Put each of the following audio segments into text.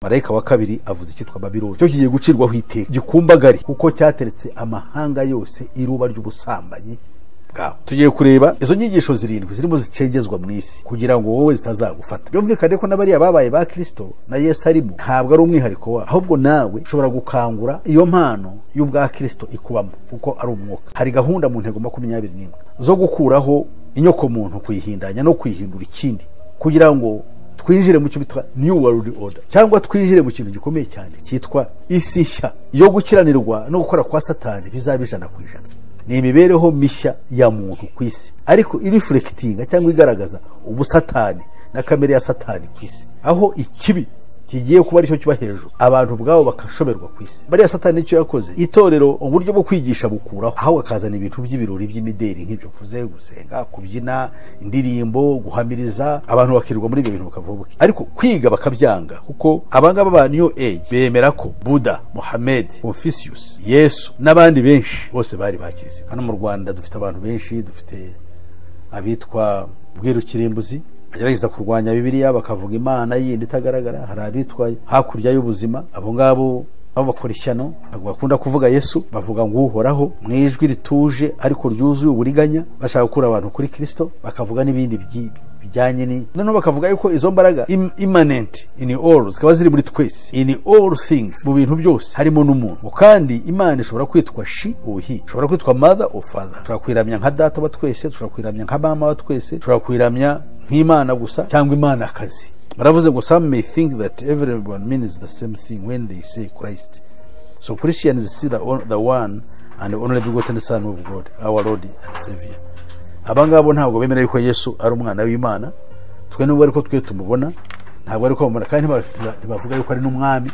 marayika wa kabiri avuze icyitwa babiloni cyo kigiye gucirwaho iteka gikumbagari kuko cyateretse amahanga yose iruba ry'ubusambanyi bwawe tugiye kureba izo nyigisho zirindwi zirimo zicengezwa mu isi kugira ngo wowe zitazagufata byumvikane ko n'abariya babaye ba kirisito na yesu arimo ntabwo ari umwihariko wawe ahubwo nawe ushobora gukangura iyo mpano y'ubwa kirisito ikubamo kuko ari umwuka hari gahunda mu ntego makumyabiri n'imwe zo gukuraho inyokomuntu kuyihindanya no kuyihindura ikindi kugira ngo twinjire mu cyo bita new world order cyangwa twinjire mu kintu gikomeye cyane cyitwa isi nshya yo gukiranirwa no gukora kwa satani bizaba ijana ku ijana ni imibereho mishya ya muntu ku isi ariko irifurekitinga cyangwa igaragaza ubusatani na kamere ya satani ku isi aho ikibi kigiye kuba aricyo kiba hejuru abantu ubwabo bagashoberwa ku isi bariya satani nicyo yakoze itorero uburyo bwo kwigisha bukuraho aho akazana ibintu by'ibirori by'imideri nk'ibyo mvuze gusenga kubyina indirimbo guhamiriza abantu bakirirwa muri ibyo bintu bakavuga buke ariko kwiga bakabyanga kuko abangaba ba new age bemera ko buda mohamed confucius yesu n'abandi benshi bose bari bakirize hano mu rwanda dufite abantu benshi dufite abitwa bwirukirimbuzi bagerageza kurwanya bibiliya bakavuga imana yindi itagaragara hari abitwa hakurya y'ubuzima abo ngabo aho bakora ishyano ntabwo bakunda kuvuga yesu bavuga ngo uhoraho mu ijwi rituje ariko ryuzuye uburiganya bashaka gukura abantu kuri kirisito bakavuga n'ibindi by'ibi bijyanye ni noneho bakavuga yuko izo mbaraga imanenti ini all zikaba ziri muri twese ini all things mu bintu byose harimo n'umuntu kandi imana ishobora kwitwa shi uhi ishobora kwitwa mother or father dushobora kuyiramya nka data wa twese dushobora kuyiramya nka mama wa twese dushobora kuyiramya nk'imana gusa cyangwa imana akazi baravuze ngo some may think that everyone means the same thing when they say christ so christians see the, on- the one and only begotten son of god our lord and savior abangabo ntabwo bemera yuko yesu ari umwana w'imana twe nubwo ariko twe tumubona ntabwo ariko bamubona kandi ntiba- ntibavuga yuko ari n'umwami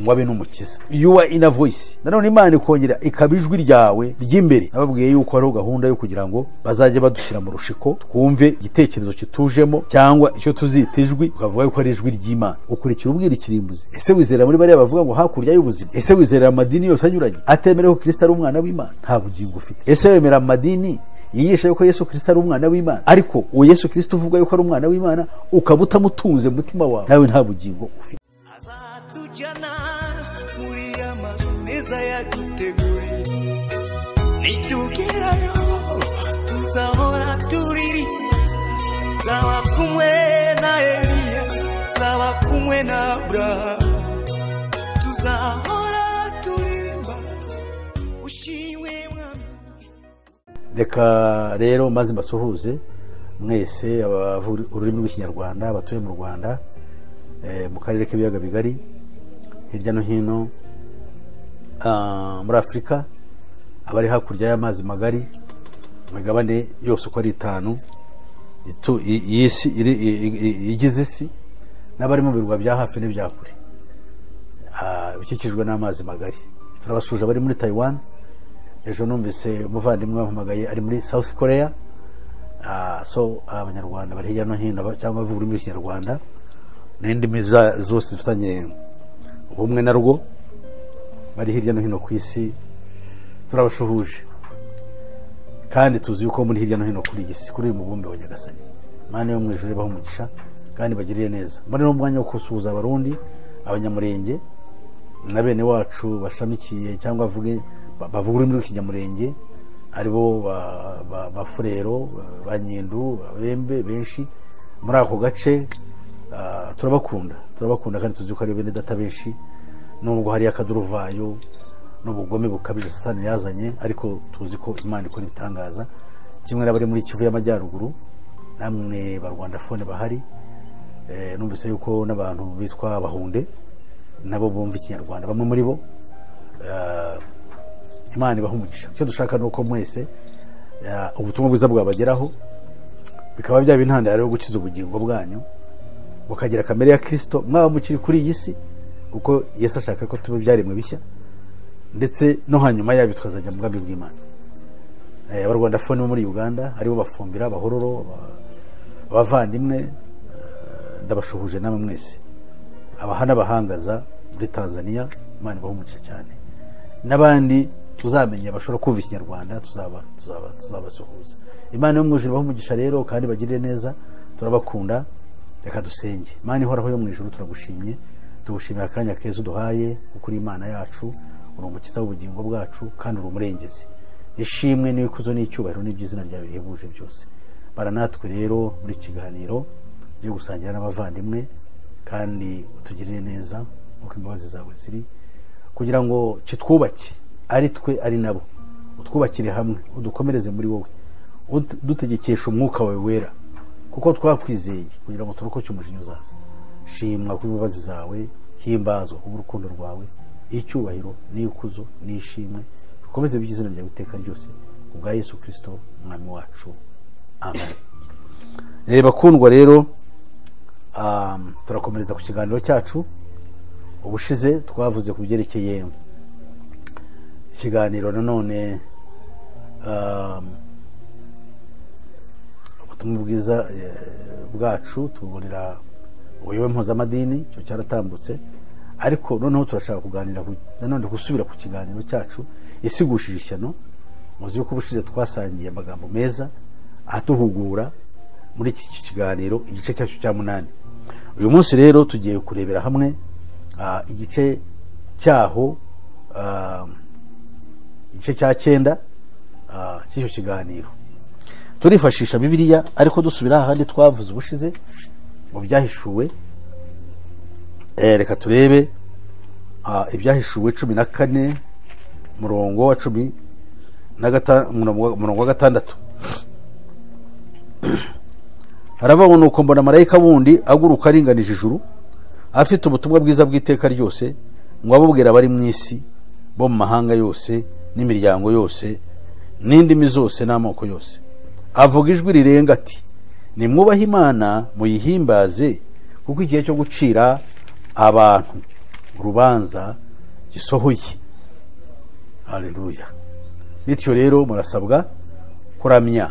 ngo abe n'umukiza yuwa ina voyisi nanone imana ikongera ikaba ijwi ryawe ry'imbere nababwiye yuko hariho gahunda yo kugira ngo bazajye badushyira mu rushiko twumve igitekerezo kitujemo cyangwa icyo tuzita ijwi tukavuga yuko ari ijwi ry'imana ukurikira ubwira ikirimbuzi ese wizera muri bariya bavuga ngo hakurya y'ubuzima ese wizera amadini yose anyuranye atemerewe ko kirisita ari umwana w'imana nta bugingo ufite ese wemera amadini yigisha yuko yesu kirisita ari umwana w'imana ariko uwo yesu kirisita uvuga yuko ari umwana w'imana ukaba utamutunze mu mutima wawe nawe nta bugingo ufite azatujyana muri ya mazu meza yaduteguriye nitugerayo tuzahora turiri nzaba kumwe na eliya nzaba kumwe na aburahamu tuzahora turirimba ushimwe mwami reka rero maze mbasuhuze mwese abavuga ururimi rw'ikinyarwanda abatuye mu rwanda eh, mu karere k'ibiyaga bigari hirya no hino ah, muri afurika abari hakurya y'amazi magari imigabane yose uko ari itanu itu- i- iyi si iri- i- i- i- igize isi n'abari mu birwa bya hafi n'ibya kure ah, bikikijwe n'amazi magari turabasuje abari muri tayiwani ejo numvise umuvandimwe wampamagaye ari muri south korea Ah, so abanyarwanda bari hirya no hino ba- cyangwa bavuga ururimi rw'ikinyarwanda n'indimi za- zose zifitanye ubumwe na rwo bari hirya no hino ku isi turabashuhuje kandi tuzi yuko muri hirya no hino kuri iyi si kuri uyu mubumbe wa nyagasani imana yo mu ijuru ibaho umugisha kandi bagirire neza muri n'umwanya wo gusuhuza abarundi abanyamurenge na bene wacu bashamikiye cyangwa bavuge ba- bavuga ururimi rw'ikinyamurenge aribo ba- ba- bafurero ba nyindu abembe benshi muri ako gace ah, turabakunda turabakunda kandi tuzi ko ari bene data benshi nubwo hari akaduruvayo n'ubugome bukabije satani yazanye ariko tuzi ko imana ikora ibitangaza kimwe n'abari muri kivu y'amajyaruguru namwe barwandafone bahari Eh, numvise yuko n'abantu bitwa abahunde nabo bumva ikinyarwanda bamwe muri bo eh, imana ibaha umugisha icyo dushaka ni uko mwese eh, ubutumwa bwiza bwabageraho bikaba byaba intandaro yo gukiza ubugingo bwanyu mukagira kamere ya kirisito mwaba mukiri kuri iyi si kuko yesu ashaka ko tuba byaremwe bishya ndetse no hanyuma yabyo tukazajya mu bwami bw'imana Eh, abarwandafoni bo muri uganda aribo bafumbira abahororo aba- abavandimwe eh, ndabashuhuje namwe mwese abaha n'abahangaza muri tanzania imana ibaha umugisha cyane n'abandi tuzamenye bashobora kumva ikinyarwanda tuzaba tuzaba tuzabasuhuza imana yo mu ijuru ibaha umugisha rero kandi bagirire neza turabakunda reka dusenge imana ihoraho yo mu ijuru turagushimye tugushimiye akanya keza uduhaye kuko uri imana yacu uri umukiza w'ubugingo bwacu kandi uri umurengezi ishimwe n'ibikuzo n'icyubahiro n'iby'izina ryawe rihebuje byose bara natwe rero muri iki kiganiro byo gusangira n'abavandimwe kandi utugirire neza nk'uko imbabazi zawe ziri kugira ngo kitwubake ari twe ari nabo utwubakire hamwe udukomereze muri wowe udutegekesha umwuka wawe wera kuko twakwizeye kugira ngo turokoke umujinya uzaza shimwa ku imbabazi zawe himbazwa ku bw'urukundo rwawe icyubahiro n'ikuzo n'ishimwe bikomeze by'izina ryawe iteka ryose ku bwa yesu kirisito umwami wacu amen reba kundwa rero ah, turakomereza ku kiganiro cyacu ubushize twavuze ku byerekeye ikiganiro nanone ah, ubutumwa bwiza eh, bwacu tububonera ubuyobe mpuzamadini icyo cyaratambutse ariko noneho turashaka kuganira ku- nanone gusubira ku kiganiro cyacu isigushije ishyano muzi yuko ubushize twasangiye amagambo meza atuhugura muri iki kiganiro igice cyacu cya munani uyu munsi rero tugiye kurebera hamwe ah, igice cyaho ah, igice cya cyenda ah, cy'icyo kiganiro turifashisha bibiliya ariko dusubira ahandi twavuze ubushize mu byahishuwe Eh, reka turebe ah, ibyahishuwe cumi na kane murongo wa cumi na gata- murongo wa- murongo wa gatandatu haravuga ngo nuko mbona marayika wundi aguruka aringanije ijuru afite ubutumwa bwiza bw'iteka ryose ngo abubwira abari mu isi bo mu mahanga yose n'imiryango yose n'indimi zose n'amoko yose avuga ijwi rirenga ati nimwubahe imana muyihimbaze kuko igihe cyo gucira abantu urubanza gisohoye hareruya bityo rero murasabwa kuramya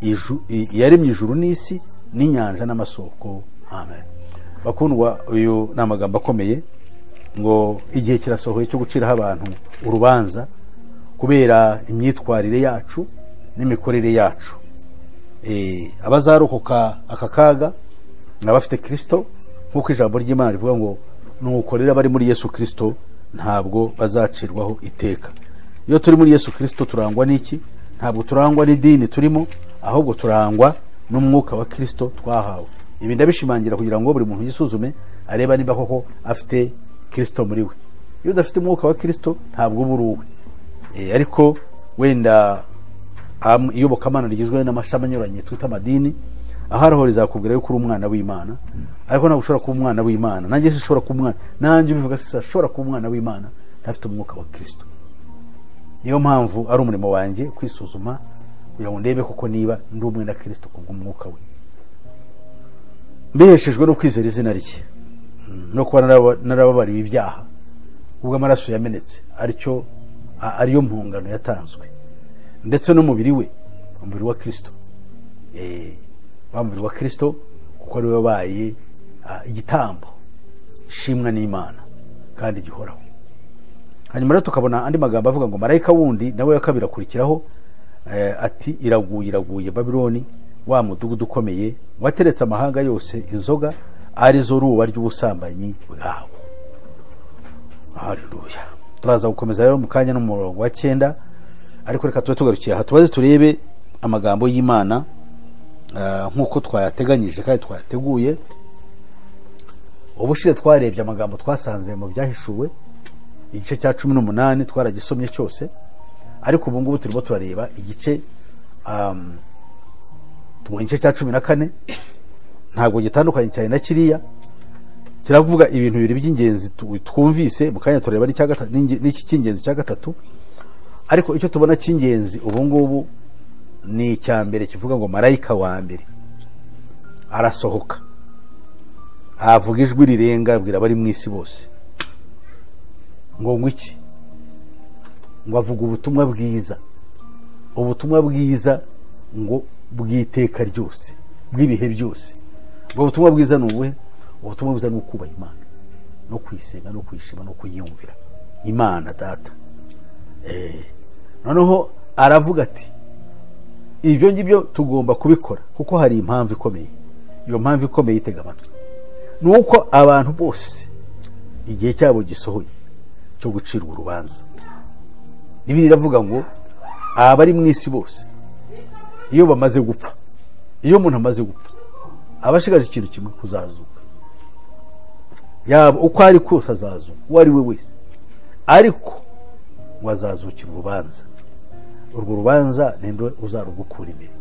iju- i- iyaremye ijuru n'isi n'inyanja n'amasoko amen bakundwa uyu ni amagambo akomeye ngo igihe kirasohoye cyo guciraho abantu urubanza kubera imyitwarire yacu n'imikorere yacu Eh, abazarokoka aka kaga ni abafite kirisito nk'uko ijambo ry'imana rivuga ngo nuko rero abari muri yesu kirisito ntabwo bazacirwaho iteka iyo turi muri yesu kirisito turangwa n'iki ntabwo turangwa n'idini turimo ahubwo turangwa n'umwuka wa kirisito twahawe ibi ndabishimangira kugira ngo buri muntu yisuzume areba niba koko afite kirisito muri we iyo udafite umwuka wa kirisito ntabwo uba uri uwe Eh, ariko wenda am- iyobokamana rigizwe n'amashami anyuranye twita amadini aho ariho rizakubwira yuko uri umwana w'imana ariko ntabwo ushobora kuba umwana w'imana nanjye sinshobora kuba umwana nanjye ubivuga sisa ashobora kuba umwana w'imana ntafite umwuka wa kirisito niyo mpamvu ari umurimo wanjye kwisuzuma kugira ngo ndebe koko niba ndi umwe na kirisito ku bw'umwuka we mbiheshejwe no kwizera izina rye Mm, no kuba naraba- narababariwe ibyaha ubwo amaraso yamenetse aricyo a- ariyo mpungano yatanzwe ndetse n'umubiri we umubiri wa kirisito Eh, wa mubiri wa kirisito kuko ariwe wabaye ah, igitambo ishimwa n'imana kandi gihoraho hanyuma rero tukabona andi magambo avuga ngo marayika wundi nawe wa kabiri akurikiraho eh, ati iraguye iraguye babiloni wa mudugudu ukomeye wateretse amahanga yose inzoga arizo ruba ry'ubusambanyi bwawe haleluya turaza gukomeza rero mu kanya n'umurongo wa cyenda ariko reka tube tugarukiye aha tubaze turebe amagambo y'imana ah, nk'uko twayateganyije kandi twayateguye ubushize twarebye amagambo twasanze mu byahishuwe igice cya cumi n'umunani twaragisomye cyose ariko ubu ngubu turimo turareba igice am, tubonye igice cya cumi na kane ntabwo gitandukanye cyane na kiriya kiravuga ibintu bibiri by'ingenzi tu- twumvise mu kanya tureba n'icya gatatu- n'inge- n'iki cy'ingenzi cya gatatu ariko icyo tubona cy'ingenzi ubu ngubu ni icya mbere kivuga ngo marayika wa mbere arasohoka avuga ijwi rirenga abwira abari mu isi bose ngo ngwiki iki ngo avuga ubutumwa bwiza ubutumwa bwiza ngo bw'iteka ryose bw'ibihe byose ubwo butumwa bwiza ni ubuhe ubutumwa bwiza ni ukubaha imana no kuyisenga no kuyishima no kuyiyumvira imana data Eh, noneho aravuga ati ibyo ngibyo tugomba kubikora kuko hari impamvu ikomeye iyo mpamvu ikomeye itega amatwi ni uko abantu bose igihe cyabo gisohoye cyo gucirwa urubanza bibiliya iravuga ngo abari mu isi bose iyo bamaze gupfa iyo umuntu amaze gupfa aba ashigaje ikintu kimwe kuzazuka yaba uko ari kose azazuka uwo ari we wese ariko ngo azazukira urubanza urwo rubanza ni nde uzarugukura imbere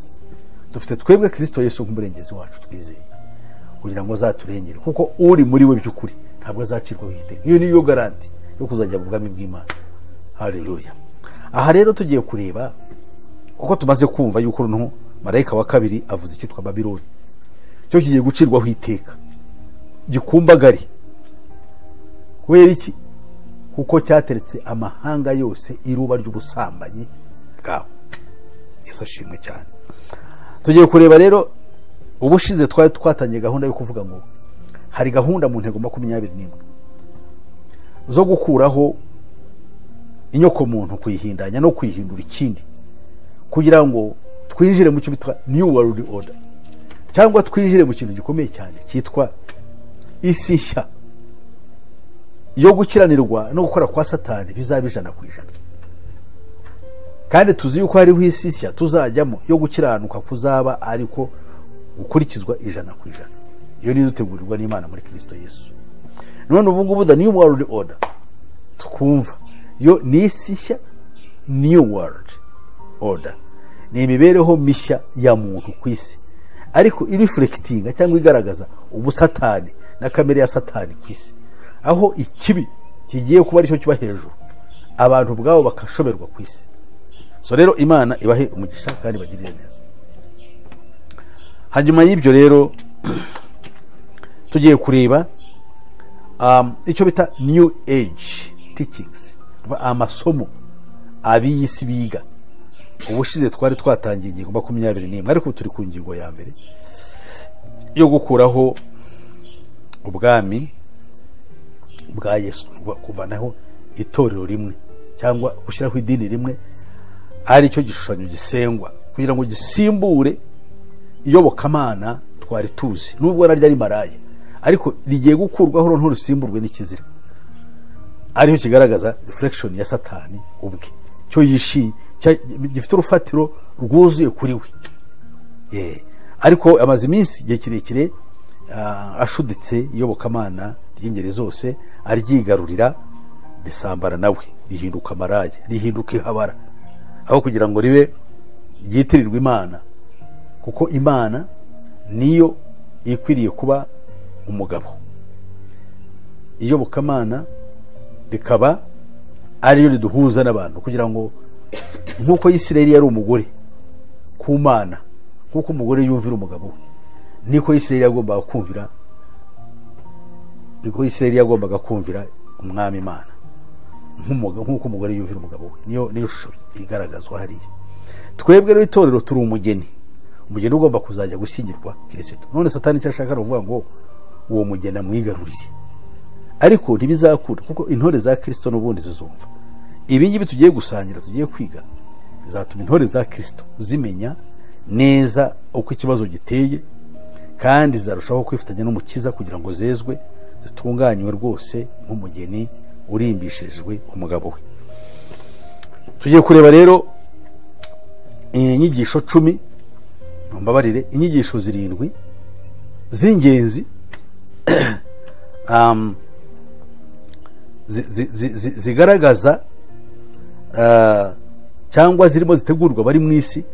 dufite twebwe kirisito Yesu nk'umurengezi wacu twizeye kugira ngo azaturengere kuko uri muri we by'ukuri ntabwo azacirwaho igitego iyo niyo garanti yo kuzajya mu bwami bw'imana hareruya aha rero tugiye kureba kuko tumaze kumva yuko noneho marayika wa kabiri avuze icyitwa babironi cyo kigiye gucirwaho iteka gikumbagari kubera iki kuko cyateretse amahanga yose iruba ry'ubusambanyi bwawe yesu ashimwe cyane tugiye kureba rero ubushize twari twatangiye gahunda yo kuvuga ngo hari gahunda mu ntego makumyabiri n'imwe zo gukuraho inyokomuntu kuyihindanya no kuyihindura ikindi kugira ngo twinjire mu cyo bitwa new world order cyangwa twinjire mu kintu gikomeye cyane cyitwa isi nshya yo gukiranirwa no gukora kwa satani bizaba ijana ku ijana kandi tuzi yuko hariho isi nshya tuzajyamo yo gukiranuka kuzaba ariko gukurikizwa ijana ku ijana iyo niyo dutegurirwa n'imana muri kirisito yesu none ubu ngubu the new world order twumva yo ni isi nshya new world order ni imibereho mishya ya muntu ku isi ariko irifurekitinga cyangwa igaragaza ubusatani na kamere ya satani ku isi aho ikibi kigiye kuba aricyo kiba hejuru abantu ubwabo bakashoberwa ku isi so rero imana ibahe umugisha kandi bagirire neza hanyuma y'ibyo rero tugiye kureba um, icyo bita new age teachings amasomo ab'iyi si biga ubushize twari twatangiye ingingo makumyabiri n'imwe ariko ubu turi ku ngingo ya mbere yo gukuraho ubwami bwa yesu kuvanaho itorero rimwe cyangwa gushyiraho idini rimwe ari cyo gishushanyo gisengwa kugira ngo gisimbure iyobokamana twari tuzi nubwo naryo ari maraya ariko rigiye gukurwaho noneho rusimburwe n'ikizira ariho kigaragaza reflection ya satani ubwe cyo yishimye gifite urufatiro rwuzuye kuri we ariko amaze iminsi igihe kirekire ashuditse iyobokamana ry'ingeri zose aryigarurira risambara nawe rihinduka amaraya rihinduka ihabara aho kugira ngo ribe ryitirirwe imana kuko imana niyo ikwiriye kuba umugabo iyobokamana rikaba ariyo riduhuza n'abantu kugira ngo nk'uko yisirayeli yari umugore ku mana nk'uko umugore yumvira umugabo we niko yisirayeli yagombaga kumvira niko yisirayeli yagombaga kumvira umwami imana nk'uko umugore yumvira umugabo we niyo shusho igaragazwa hariya twebwe rero itorero turi umugeni umugeni ugomba kuzajya gushyingirwa kirisito none satani icyo ashaka ni ukuvuga ngo uwo mugeni amwigaruriye ariko ntibizakura kuko intore za kirisito n'ubundi zizumva ibi ngibi tugiye gusangira tugiye kwiga bizatuma intore za kirisito zimenya neza uko ikibazo giteye kandi zarushaho kwifatanya n'umukiza kugira ngo zezwe zitunganywe rwose nk'umugeni urimbishijwe umugabo we tugiye kureba rero inyigisho cumi mbabarire inyigisho zirindwi z'ingenzi zigaragaza cyangwa zirimo zitegurwa abari mu isi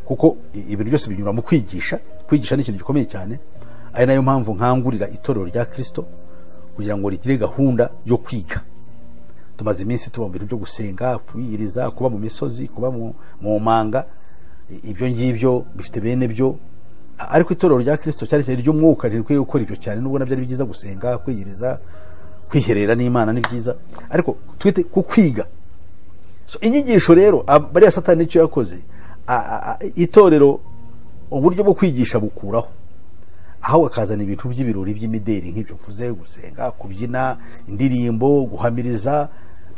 kuko ibintu byose binyura mu kwigisha kwigisha ni ikintu gikomeye cyane ari nayo mpamvu nkangurira itorero rya kirisito kugira ngo rigire gahunda yo kwiga tumaze iminsi tuba mu bintu byo gusenga kwiyiriza kuba mu misozi kuba mu manga ibyo ngibyo bifite bene byo ariko itorero rya kirisito cyane cyane ry'umwuka ntirikwiye gukora ibyo cyane nubwo nabyo ari byiza gusenga kwiyiriza kwiherera n'imana ni byiza ariko twite ku kwiga inyigisho rero bariya satani nicyo yakoze itorero uburyo bwo kwigisha bukuraho aho bakazana ibintu by'ibirori by'imideri nk'ibyo mvuze gusenga kubyina indirimbo guhamiriza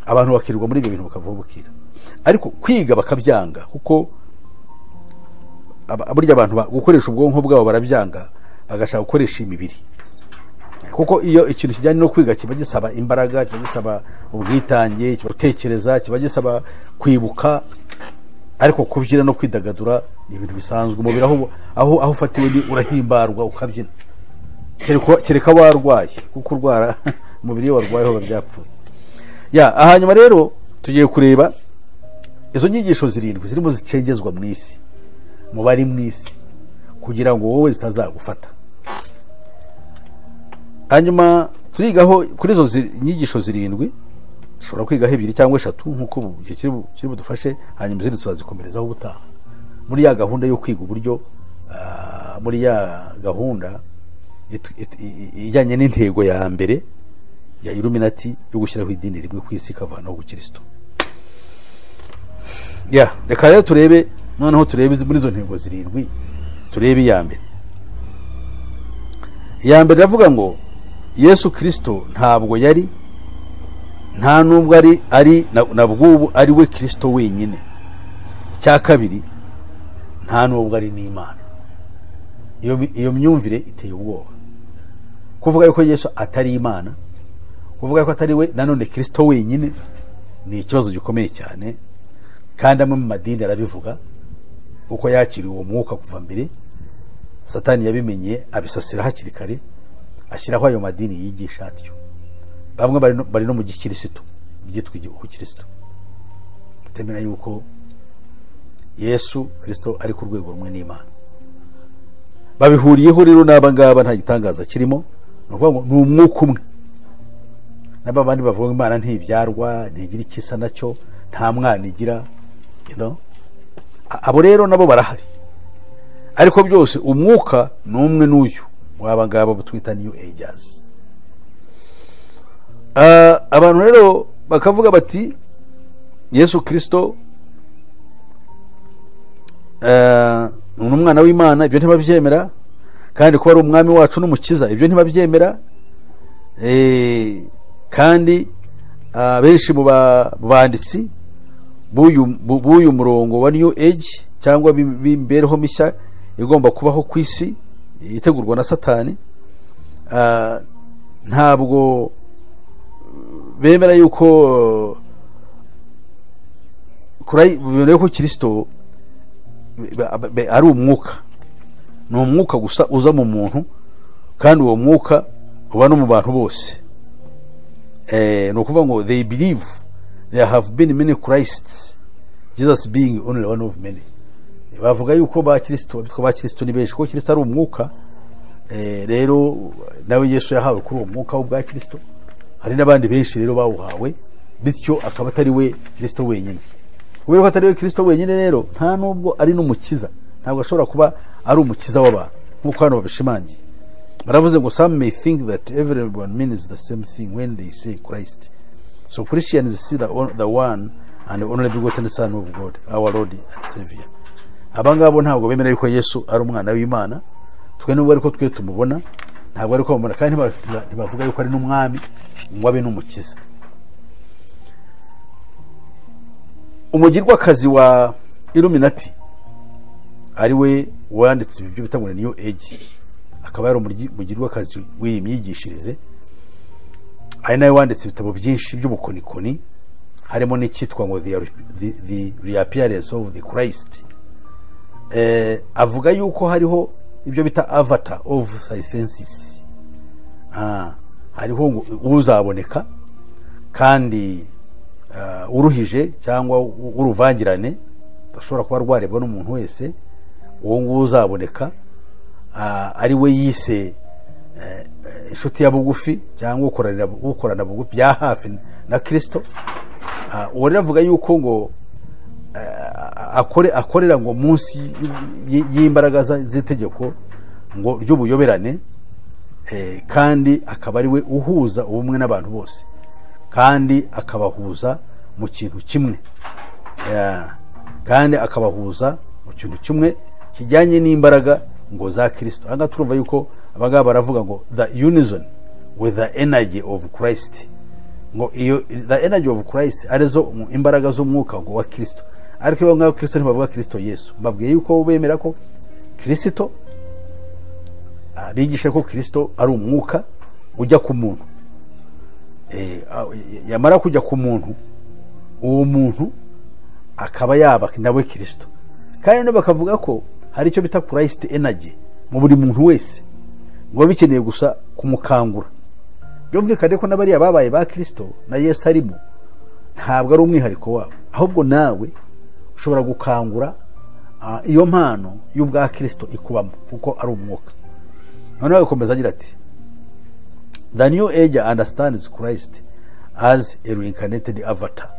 abantu bakirirwa muri ibyo bintu bakavaho bukira ariko kwiga bakabyanga kuko burya abantu gukoresha ubwonko bwabo barabyanga bagashaka gukoresha imibiri kuko iyo ikintu kijyanye no kwiga kiba gisaba imbaraga kiba gisaba ubwitange kiba gutekereza kiba gisaba kwibuka ariko kubyina no kwidagadura ni ibintu bisanzwe umubiri aho aho aho ufatiwe ni urahimbarwa ukabyina Kereka- kereka warwaye kuko urwara umubiri iyo warwaye hoba byapfuye ya hanyuma rero tugiye kureba izo nyigisho zirindwi zirimo zicengezwa mu isi mu bari mu isi kugira ngo wowe zitazagufata hanyuma turigaho kuri izo zi- nyigisho zirindwi dushobora kwigaho ebyiri cyangwa eshatu nk'uko ubu gihe kiri bu- kiri budufashe hanyuma izindi tuzazikomerezaho ubutaha muri ya gahunda yo kwiga uburyo ah, muri ya gahunda itu- itu- i- i- ijyanye n'intego ya mbere ya iluminati yo gushyiraho idini rimwe ku isi ikavanaho ubukristo ya reka rero turebe noneho turebe izi- muri izo ntego zirindwi turebe iya mbere iya mbere iravuga ngo yesu kirisito ntabwo yari nta n'ubwo ari ari na- na bw'ubu ari we kirisito wenyine icya kabiri nta n'ubwo ari n'imana iyo mi- iyo myumvire iteye ubwoba kuvuga yuko yesu atari imana kuvuga yuko atari we nanone kirisito wenyine ni ikibazo gikomeye cyane kandi amwe mu madini arabivuga uko yakiriye uwo mwuka kuva mbere satani yabimenye abisasira hakiri kare ashyiraho ayo madini yigisha atyo bamwe bari no- bari no mu gikirisitu byitwa ubukirisitu batemera yuko yesu kirisito ari ku rwego rumwe n'imana babihuriyeho rero n'aba ngaba nta gitangaza kirimo ni ukuvuga ngo ni umwuka umwe n'aba bandi bavuga ngo imana ntibyarwa ntigira icyo isa nacyo nta mwana igira you know? A- abo rero nabo barahari ariko byose umwuka ni umwe n'uyu waba ngaba butwita new ages Ah, abantu rero bakavuga bati yesu kirisito ah, ni umwana w'imana ibyo ntibabyemera kandi kuba ari umwami wacu n'umukiza ibyo ntibabyemera Eh, kandi ah, benshi mu ba- mu banditsi b'uyu bu- b'uyu murongo wa new age cyangwa b'im- b'imibereho mishya igomba kubaho ku isi itegurwa na satani ah, ntabwo bemera yuko kuri- bemera yuko kirisito be- be- ari umwuka ni umwuka gusa uza mu muntu kandi uwo mwuka uba no mu bantu bose eh, ni ukuvuga ngo they believe there have been many christs jesus being only one of many Eh, bavuga yuko ba kirisito bitwa ba kirisito ni benshi kuko kirisito ari umwuka eh, rero nawe yesu yahawe kuri uwo mwuka w'ubwa kirisito hari n'abandi benshi rero bawuhawe bityo akaba atari we kirisito wenyine kubera ko atari we kirisito wenyine rero nta n'ubwo ari n'umukiza ntabwo ashobora kuba ari umukiza w'abantu nk'uko hano babishimangiye baravuze ngo some may think that everyone means the same thing when they say christ so christians see the, on- the one and only begotten son of god our lord and savior aba ngabo ntabwo bemera yuko yesu ari umwana w'imana twe nubwo ariko twe tumubona ntabwo ariko bamubona kandi ntiba- ntibavuga yuko ari n'umwami ngo abe n'umukiza umugirwakazi wa iluminati ari we wanditse ibyo bita ngo ni new age akaba yari umuryi- umugirwakazi w'iyi myigishirize ari nawe wanditse ibitabo byinshi by'ubukonikoni harimo n'icyitwa ngo the, the, the reappearance of the christ eh, avuga yuko hariho ibyo bita avatar of sisensis ah, hariho ngo uzaboneka kandi ah, uruhije cyangwa u- uruvangirane ashobora kuba rwarebwa n'umuntu wese uwo nguwo uzaboneka ah, ari we yise eh, eh, inshuti ya bugufi cyangwa ukorana ukorana bugufi bya hafi na kirisito Ah, uwo rero avuga yuko ngo akore akorera ngo munsi y- y- y'imbaraga za- z'itegeko ngo ry'ubuyoberane eh, kandi akaba ari we uhuza ubumwe n'abantu bose kandi akabahuza mu kintu kimwe Eh, kandi akabahuza mu kintu kimwe kijyanye n'imbaraga ngo za kirisito aha ngaha turumva yuko abangaba baravuga ngo the unison with the energy of christ ngo iyo the energy of christ arizo mu- imbaraga z'umwuka ngo wa kirisito ariko iyo ngaho kirisito ntibavuga kirisito yesu mbabwiye yuko bemera ko kirisito ah, bigisha ko kirisito ari umwuka ujya ku muntu Eh, ah, yamara kujya ku muntu uwo muntu akaba yaba nawe kirisito kandi nabo bakavuga ko hari icyo bita kurayisite enagi mu buri muntu wese ngo biba bikeneye gusa kumukangura byumvikane ko n'abariya babaye ba kirisito na yesu arimo ntabwo ari umwihariko wabo ahubwo nawe ushobora gukangura ah, iyo mpano y'ubwa kirisito ikubamo kuko ari umwuka noneho agakomeza agira ati the new age understands christ as a reincarnated avatar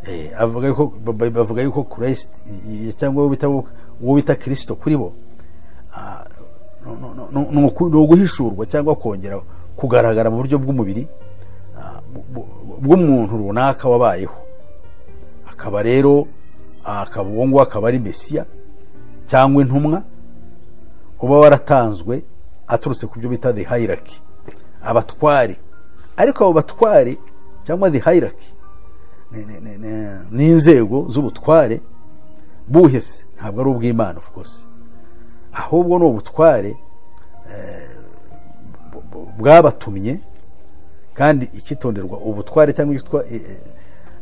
Eh, avuga yuko- ba- bavuga yuko christ i- i- cyangwa uwo bita- uwo bita kirisito kuri bo ah, no- no- no- no- ni uku- ni uguhishurwa cyangwa kongera kugaragara mu buryo bw'umubiri ah, bu- bu- bw'umuntu runaka wabayeho akaba rero ah, akaba uwo nguwo akaba ari mesiya cyangwa intumwa uba waratanzwe aturutse ku byo bita the hierarchy abatware ariko abo batware cyangwa the hierarchy ni- ni- ni- ni- ni inzego z'ubutware buhe se ntabwo ari ubw'imana of course ahubwo ni ubutware eh, bu- bu- bwabatumye kandi ikitonderwa ubutware cyangwa icyo twa- eh, eh,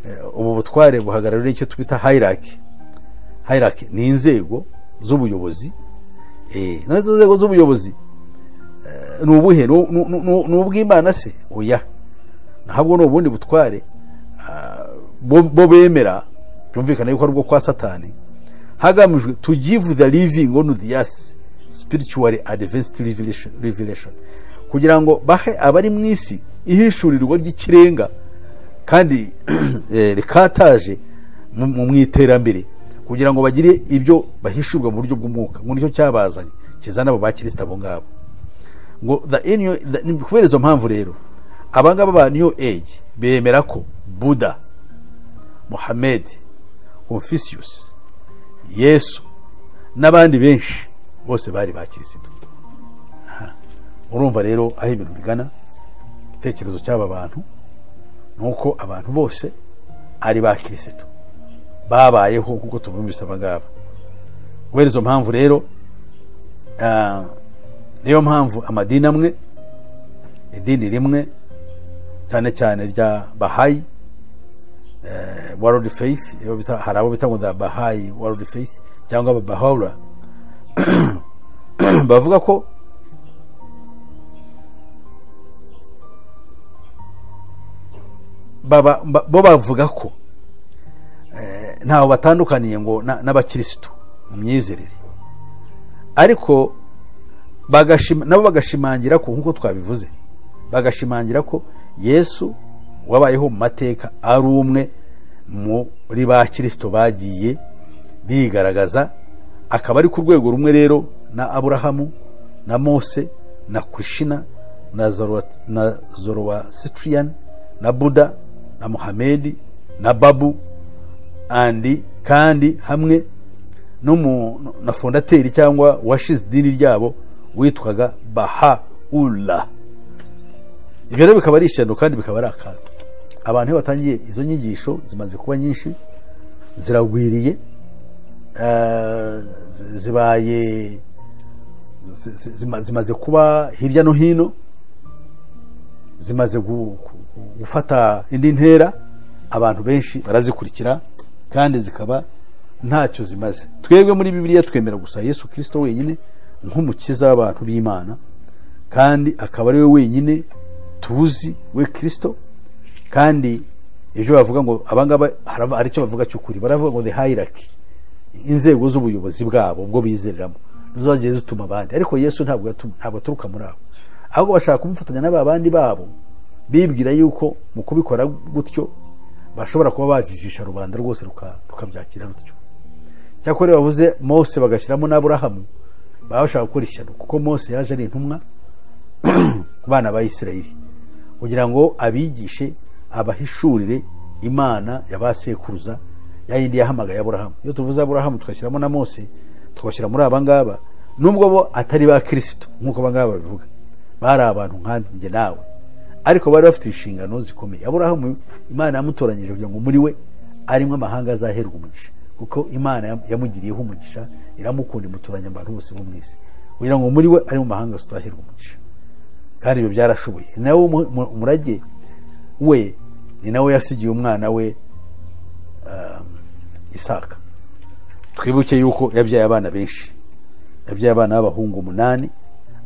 eh, ubu butware buhagarariye icyo twita hierarchy hierarchy ni inzego z'ubuyobozi Eh, noneho izo nzego z'ubuyobozi eh, ni ubuhe Ni- ni- ni- ni ubw'imana se oya ntabwo ni ubundi butware ah, bo bo bemera byumvikana yuko ari ubwo kwa satani hagamijwe to give the living on the earth spiritually advanced revelation, revelation. kugira ngo bahe abari mu isi ihishurirwa ry'ikirenga kandi eh, rikataje mu- mu mu iterambere kugira ngo bagire ibyo bahishurwa mu buryo bw'umwuka ngo nicyo cyabazanye kizana abo bakirisita abo ngabo ngo the new, the, ni kubera izo mpamvu rero abangaba ba new age bemera ko buda muhammedi confucius yesu n'abandi benshi bose bari ba kirisitu Aha. urumva rero aho ibintu bigana igitekerezo cy'aba bantu ni uko abantu bose ari ba kirisitu babayeho nk'uko tubumvise aba ngaba kubera izo mpamvu rero ah, niyo mpamvu amadini amwe idini rimwe cyane cyane rya bahayi eh, world faith iyo bita- hari abo bita ngo the bahayi world faith cyangwa ababahawura bavuga ko baba- ba- bo bavuga ko eh, ntaho batandukaniye ngo na- n'abakirisitu mu myizerere ariko bagashima, nabo bagashimangira ko nk'uko twabivuze bagashimangira ko yesu wabayeho mu mateka ari umwe muri ba kirisito bagiye bigaragaza akaba ari ku rwego rumwe rero na aburahamu na mose na kurishina na Zoroa- na zorowasitiriyani na buda na muhamedi na babu andi kandi hamwe n'umu- na fondateri cyangwa washize idini ryabo witwaga bahaula ibyo rero bikaba ari ishyano kandi bikaba ari akato abantu iyo batangiye izo nyigisho zimaze kuba nyinshi ziragwiriye eh, zi- zibaye zi- zi- zima- zimaze kuba hirya no hino zimaze gu- gu- gufata indi ntera abantu benshi barazikurikira kandi zikaba ntacyo zimaze twebwe muri bibiliya twemera gusa yesu kirisito wenyine nk'umukiza w'abantu b'imana kandi akaba ari we wenyine tuzi we kirisito kandi ibyo bavuga ngo abangaba harava- hari icyo bavuga cy'ukuri baravuga ngo the hierarchy inzego z'ubuyobozi bwabo ubwo bizereramo nizo zagiye zituma abandi ariko yesu ntabwo yatu- ntabwo aturuka muri abo ahubwo bashaka kumufatanya n'aba bandi babo bibwira yuko mu kubikora gutyo bashobora kuba bajijisha rubanda rwose ruka- rukabyakira rutyo cyakora iyo bavuze mose bagashyiramo n'aburahamu baba bashaka gukora ishyano kuko mose yaje ari intumwa ku bana ba isirayeli kugira ngo abigishe abahishurire imana ya ba sekuruza ya yindi yahamagaye aburahamu iyo tuvuze aburahamu tugashyiramo na mose tugashyira muri aba ngaba nubwo bo atari ba kirisito nk'uko aba ngaba babivuga bari abantu nkanjye nawe ariko bari bafite inshingano zikomeye aburahamu imana yamutoranyije kugira ngo muri we arimo amahanga azaherwa umugisha kuko imana yam- yamugiriyeho umugisha iramukunda imutoranya abantu bose bo mu isi kugira ngo muri we arimo amahanga azaherwa umugisha kandi ibyo byarashoboye ni nawe mu- mu- umurage we ni nawe yasigiye umwana we um, isaka twibuke yuko yabyaye abana benshi yabyaye abana b'abahungu umunani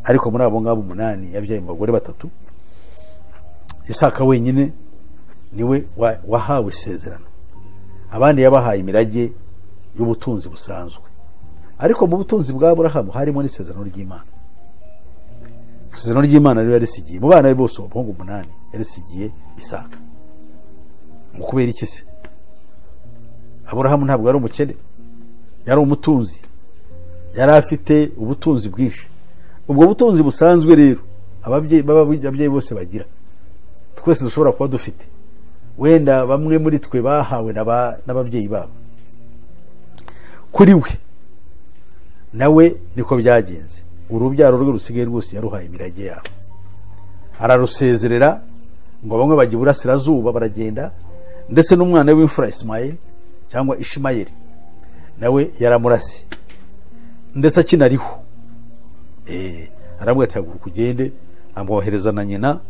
ariko muri abo ngabo umunani yabyaye mu bagore batatu isaka wenyine niwe wa- wahawe isezerano abandi yabahaye imirage y'ubutunzi busanzwe ariko mu butunzi bwa burahamu harimo n'isezerano ry'imana isezerano ry'imana rero yarisigiye mu bana be bose abahungu umunani yarisigiye isaka mu kubera iki se aburahamu ntabwo yari umukene yari umutunzi yari afite ubutunzi bwinshi ubwo butunzi busanzwe rero ababyeyi baba- ababyeyi bose bagira twese dushobora kuba dufite wenda bamwe muri twe bahawe n'aba- n'ababyeyi babo kuri we nawe niko byagenze urubyaro rwe rusigaye rwose yaruhaye imirage yabo ararusezerera ngo bamwe bajya iburasirazuba baragenda ndetse n'umwana w'imfura isimayeli cyangwa ishimayeli nawe yaramurase ndetse akinariho Eh, aramubwira ati haguruka ugende amwohereza na nyina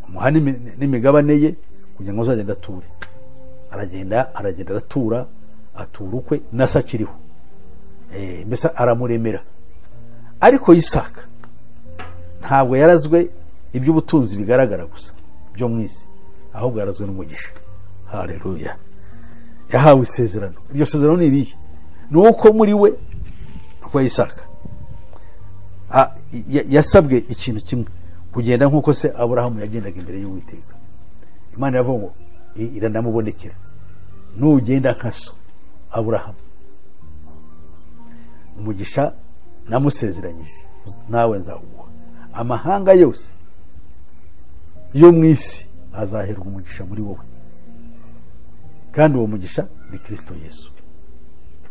amuha n'imi- n'imigabane ye kugira ngo azagende ature aragenda aragenda aratura atura ukwe na se akiriho Eh, mbese aramuremera ariko yisaka ntabwo yarazwe iby'ubutunzi bigaragara gusa byo mu isi ahubwo yarazwe n'umugisha haleluya yahawe isezerano iryo sezerano ni irihe ni uko muri we rwa yisaka A- ya- yasabwe ikintu kimwe kugenda nk'uko se aburahamu yagendaga imbere y'uwiteka imana iravuga ngo i- iranamubonekera nugenda nka so aburahamu umugisha namusezeranyije nawe nzawuguha amahanga yose yo mu isi azaherwa umugisha muri wowe kandi uwo mugisha ni kirisito yesu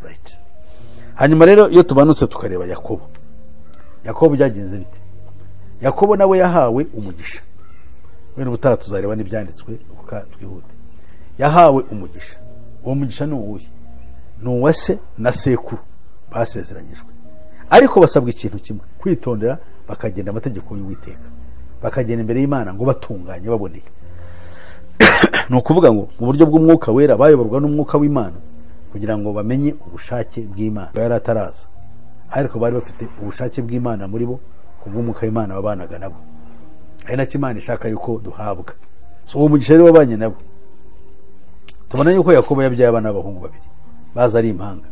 Right. hanyuma rero iyo tubanutse tukareba yakobo yakobo byagenze bite yakobo nawe yahawe umugisha wenda ubutaha tuzareba n'ibyanditswe uka twihute yahawe umugisha uwo mugisha ni uwuhe ni uwa se na sekuru basezeranyijwe ariko basabwa ikintu kimwe kwitondera bakagenda amategeko y'uwiteka bakagenda imbere y'imana ngo batunganye baboneye ni ukuvuga ngo mu buryo bw'umwuka wera bayoborwa n'umwuka w'imana kugira ngo bamenye ubushake bw'imana yari ataraza ariko bari bafite ubushake bw'imana muri bo ku bw'umwuka w'imana babanaga nabo ari nacyo imana ishaka yuko duhabwa so uwo mugisha rero wabanye nabo tubona yuko yakobo yabyaye abana b'abahungu babiri baza ari impanga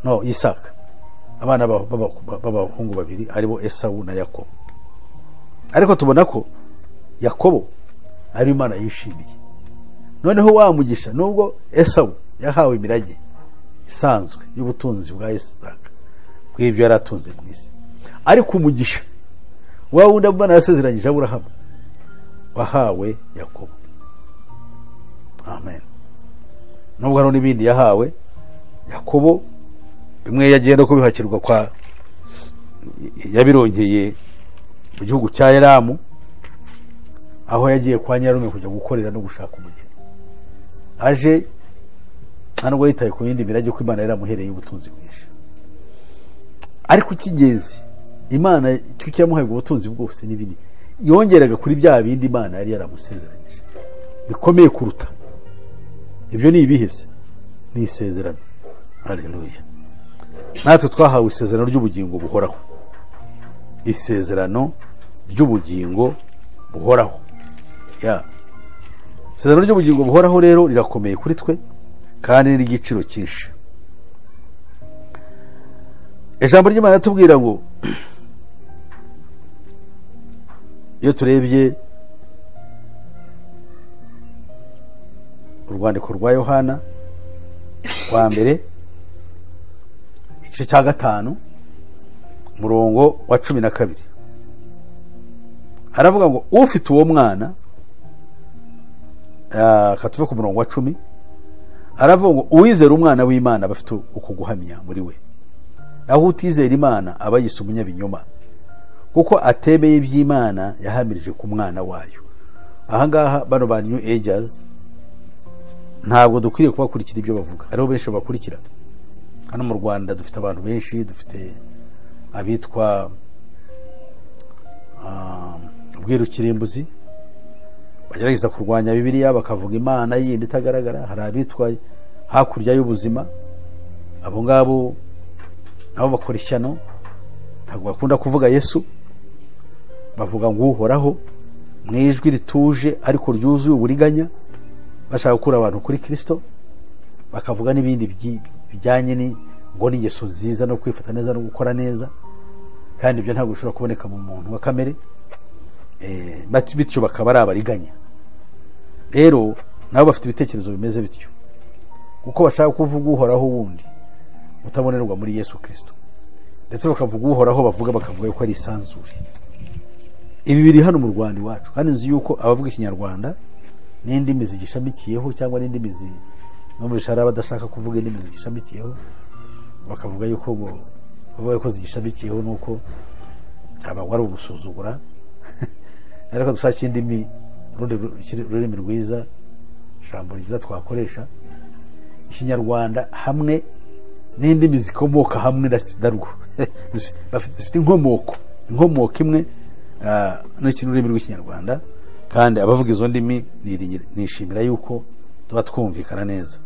no isaka abana b'aba- b'aba- b'abahungu babiri aribo esawu na yakobo ariko tubona ko yakobo ariyo imana yishimiye noneho wa mugisha nubwo esawu yahawe imirage isanzwe y'ubutunzi bwa isaka bw'ibyo yari atunze mu isi ariko umugisha wa wundi abana yasezeranyije aburahamu wahawe yakobo amen nubwo hariho n'ibindi yahawe yakobo bimwe yagenda ko bihakirwa kwa yabirongeye mu gihugu cya eramu aho yagiye kwa nyarume kujya gukorera no gushaka umugeni aje nta nubwo yitaye ku yindi mirage ko imana yaramuhereye ubutunzi bwinshi ariko icy'ingenzi imana icyo cyamuhaye ubwo butunzi bwose n'ibindi yongeraga kuri bya bindi imana yari yaramusezeranyije bikomeye kuruta ibyo ni ibihe se ni isezerano hareruya natwe twahawe isezerano ry'ubugingo buhoraho isezerano ry'ubugingo buhoraho ya isezerano ry'ubugingo buhoraho rero rirakomeye kuri twe kandi ni iry'igiciro cyinshi ijambo ry'imana riratubwira ngo iyo turebye urwandiko rwa yohana rwa mbere igice cya gatanu umurongo wa cumi na kabiri aravuga ngo ufite uwo mwana ah, ka tuve ku murongo wa cumi aravuga ngo uwizera umwana w'imana aba afite uku guhamya muri we aho utizera imana aba yise umunyabinyoma kuko atemeye iby'imana yahamirije ku mwana wayo ahangaha bano ba new ages ntabwo dukwiriye kubakurikira ibyo bavuga hariho benshi babakurikira hano mu rwanda dufite abantu benshi dufite abitwa ubwiru kirimbuzi bagerageza kurwanya bibiliya bakavuga imana yindi itagaragara hari abitwa hakurya y'ubuzima abo ngabo nabo bakora ishyano ntabwo bakunda kuvuga yesu bavuga ngo uhoraho mu ijwi rituje ariko ryuzuye uburiganya bashaka gukura abantu kuri kirisito bakavuga n'ibindi byi- bijyanye ni ngo n'ingeso nziza no kwifata neza no gukora neza kandi ibyo ntabwo bishobora kuboneka mu muntu wa kamere Eh, bat- bityo bakaba ari abariganya rero nabo bafite ibitekerezo bimeze bityo kuko bashaka kuvuga uhoraho wundi utabonerwa muri yesu kirisito ndetse bakavuga uhoraho bavuga bakavuga ko ari isanzure ibi biri hano mu rwanda iwacu kandi nzi yuko abavuga ikinyarwanda n'indimi zigishamikiyeho cyangwa n'indimi zi- no muri shara badashaka kuvuga indimi zigishamikiyeho bakavuga yuko bo- bavuga ko zigishamikiyeho nuko byaba ari ugusuzugura ariko dushaka indimi urundi ru- ikiri- ururimi rwiza ijambo ryiza twakoresha ikinyarwanda hamwe n'indimi zikomoka hamwe na- narwo Bafite- zifite inkomoko inkomoko imwe ah, n'iki n'ururimi rw'ikinyarwanda kandi abavuga izo ndimi niringira- nishimira yuko tuba twumvikana neza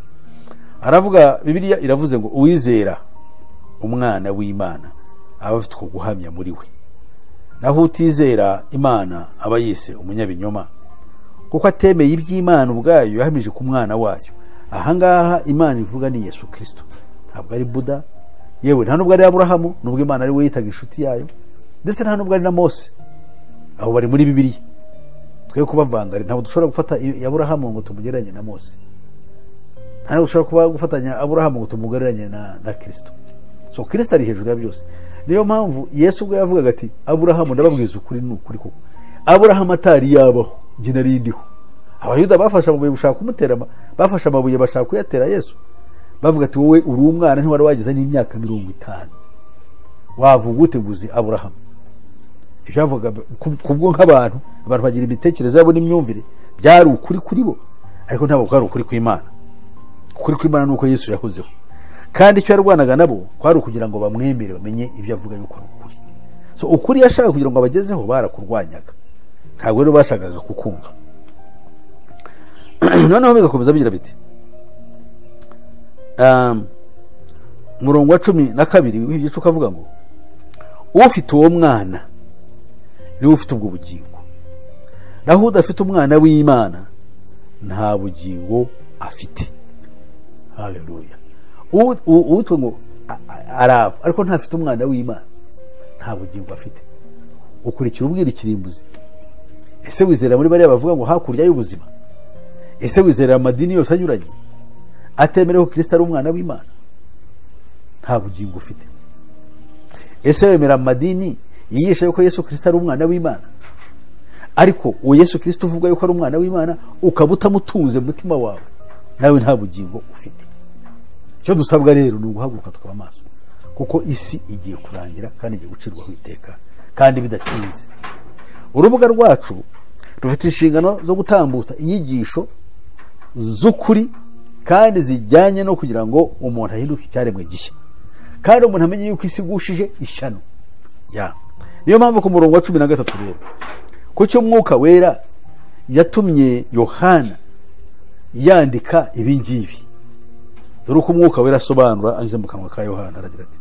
aravuga bibiliya iravuze ngo uwizera umwana w'imana aba afite uko guhamya muri we naho utizera imana aba yise umunyabinyoma kuko atemeye iby'imana ubwayo yahamije ku mwana wayo ahangaha imana ivuga ni yesu kirisito ntabwo ari buda yewe nta nubwo ari aburahamu nubwo imana ari we yitaga inshuti yayo ndetse nta nubwo ari na mose abo bari muri bibiliya twe kubavanga ntabwo dushobora gufata i- aburahamu ngo tumugereranye na mose nta nubwo dushobora kuba gufatanya aburahamu ngo tumugereranye na, na kirisito so kirisito ari hejuru ya byose niyo mpamvu yesu ubwo yavugaga ati aburahamu ndababwiza ukuri ni ukuri koko aburahamu atari yabaho njye nari ndiho abayuda bafashe amabuye gushaka kumutera ama- bafashe amabuye bashaka kuyatera yesu bavuga ati wowe uri umwana ntiwari wageze n'imyaka mirongo itanu wavuga ute guzi aburahamu ibyo yavugaga ku- kubwo nk'abantu abantu bagira imitekerereze yabo n'imyumvire byari ukuri kuri bo ariko ntabwo kwari ukuri kw'imana ukuri kw'imana ni uko yesu yahozeho kandi icyo yarwanaga nabo kwari ukugira ngo bamwemere bamenye ibyo avuga yuko ari ukuri so ukuri yashaka kugira ngo abagezeho barakurwanyaga ntabwo rero bashakaga kukumva noneho bigakomeza bigira biti Um, umurongo wa cumi na kabiri w'igice ukavuga ngo ufite uwo mwana niwe ufite ubwo bugingo naho udafite umwana w'imana nta bugingo afite haleluya U- u- uwitwa ngo a- a- araba ariko ntafite umwana w'imana nta bugingo afite ukurikira ubwira ikirimbuzi ese wizera muri bariya bavuga ngo hakurya y'ubuzima ese wizera amadini yose anyuranye atemerewe ko kirisita ari umwana w'imana nta bugingo ufite ese wemera amadini yigisha yuko yesu kirisita ari umwana w'imana ariko uwo yesu kirisita uvuga yuko ari umwana w'imana ukaba utamutunze mu mutima wawe nawe nta bugingo ufite icyo dusabwa rero ni uguhaguruka tukaba amaso kuko isi igiye kurangira kandi igiye gucirwaho iteka kandi bidatinze urubuga rwacu rufite inshingano zo gutambutsa inyigisho z'ukuri kandi zijyanye no kugira ngo umuntu ahinduke icyaremwe gishya kandi umuntu amenye yuko isi igushije ishyano ya niyo mpamvu ku murongo wa cumi na gatatu rero ku cy'umwuka wera yatumye yohana yandika ibi ngibi dore uko umwuka wera asobanura anyuze mu kanwa ka yohana aragira ati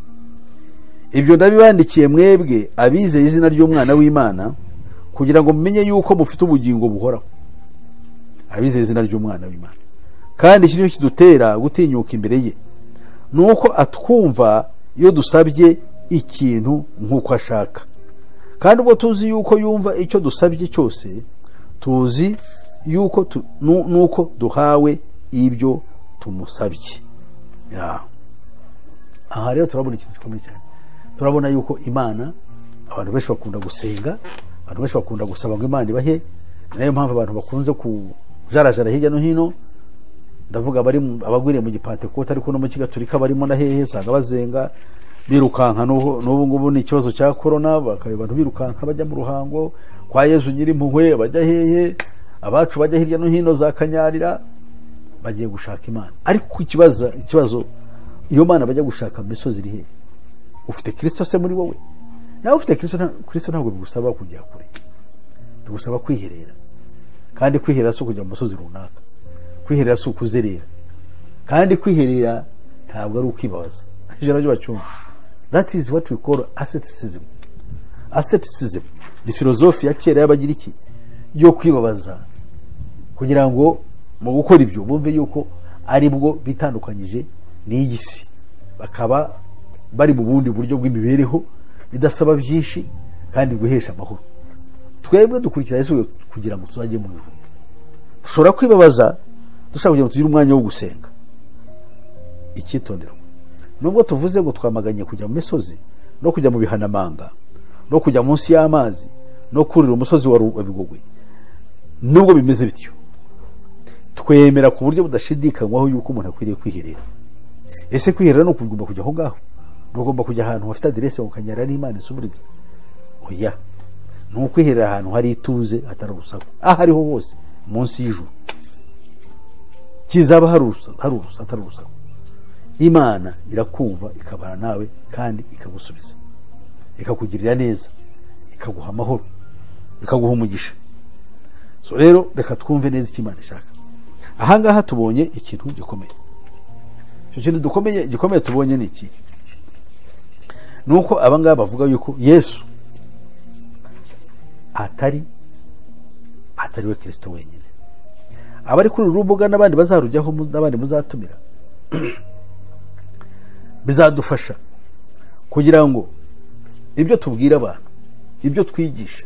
ibyo ndabibandikiye mwebwe abizeye izina ry'umwana w'imana kugira ngo mumenye yuko mufite ubugingo buhoraho abizeye izina ry'umwana w'imana kandi iki ni cyo kidutera gutinyuka imbere ye ni uko atwumva iyo dusabye ikintu nk'uko ashaka kandi ubwo tuzi yuko yumva icyo dusabye cyose tuzi yuko tu- nu- nuko duhawe ibyo tumusabye Ya. aha rero turabona ikintu gikomeye cyane turabona yuko imana abantu benshi bakunda gusenga abantu benshi bakunda gusaba ngo imana ibahe ni nayo mpamvu abantu bakunze kujarajara hirya no hino ndavuga abari mu- abagwiriye mu gipantekote ariko no mu kigaturika barimo na hehe usanga bazenga birukanka n'ubu n'ubu ngubu ni ikibazo cya korona bakaba abantu birukanka bajya mu ruhango kwa yezu nyirimpuhwe bajya hehe abacu bajya hirya no hino za kanyarira bagiye gushaka imana ariko ku kibazo ikibazo iyo mana bajya gushaka mu misozi iri hehe ufite kirisito se muri wowe nawe ufite kirisito nta- kirisito ntabwo bigusaba kujya kure bigusaba kwiherera kandi kwiherera si ukujya mu musozi runaka kwiherera si ukuzerera kandi kwiherera ntabwo ari ukwibabaza ijana ryo bacyumva that is what we call asceticism asceticism ni filozofi ya kera y'abagiriki yo kwibabaza kugira ngo mu gukora ibyo bumve yuko ari bwo bitandukanyije n'iy'isi bakaba bari mu bundi buryo bw'imibereho idasaba byinshi kandi guhesha amahoro twebwe dukurikira yesu we kugira ngo tuzajye mu ijuru dushobora kwibabaza dushaka kugira ngo tugire umwanya wo gusenga icyitonderwa nubwo tuvuze ngo twamaganye kujya mu misozi no kujya mu bihanamanga no kujya munsi y'amazi no kurira umusozi wa rubabigogwe nubwo bimeze bityo twemera ku buryo budashidikanywaho yuko umuntu akwiriye kwiherera ese kwiherera ni ukugomba kujya aho ngaho ntugomba kujya ahantu hafite aderese ukanyara n'imana isubiriza oya ni ukwiherera ahantu hari ituze hatari urusaku aho ariho hose munsi y'ijuru kizaba hari urusaku hari urusaku hatari urusaku imana irakumva ikabana nawe kandi ikagusubiza ikakugirira neza ikaguha amahoro ikaguha umugisha so rero reka twumve neza icyo imana ishaka ahangaha tubonye ikintu gikomeye icyo kintu dukomeye gikomeye tubonye ni iki ni uko abangaba bavuga yuko yesu atari atari we kirisito wenyine abari kuri uru rubuga n'abandi bazarujyaho mu- n'abandi muzatumira bizadufasha kugira ngo ibyo tubwira abantu ibyo twigisha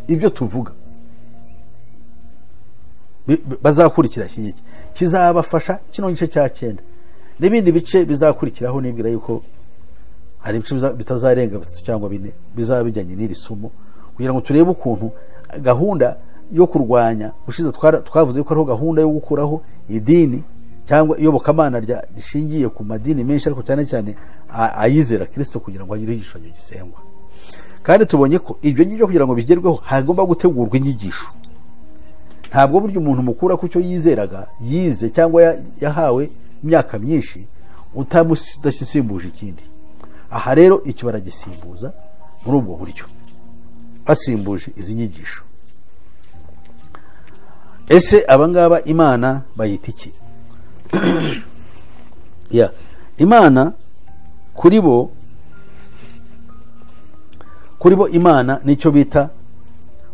ibyo tuvuga bi- bi- bazakurikira iki ngiki kizabafasha kino gice cya cyenda n'ibindi bice bizakurikiraho nibwira yuko hari ibice biza- bitazarenga bitatu cyangwa bine bizaba bijyanye n'iri somo kugira ngo turebe ukuntu gahunda yo kurwanya gushize twara- twavuze ko ariho gahunda yo gukuraho idini cyangwa iyobokamana rya- rishingiye ku madini menshi ariko cyane cyane a- ayizera kirisito kugira ngo hagire igishushanyo gisengwa kandi tubonye ko ibyo ngibyo kugira ngo bigerweho hagomba gutegurwa inyigisho ntabwo burya umuntu mukura ku cyo yizeraga yize cyangwa ya- yahawe imyaka myinshi utamusi- udasimbuje ikindi aha rero iki baragisimbuza muri ubwo buryo basimbuje izi nyigisho ese abangaba imana bayita iki ya imana kuri bo kuri bo imana nicyo bita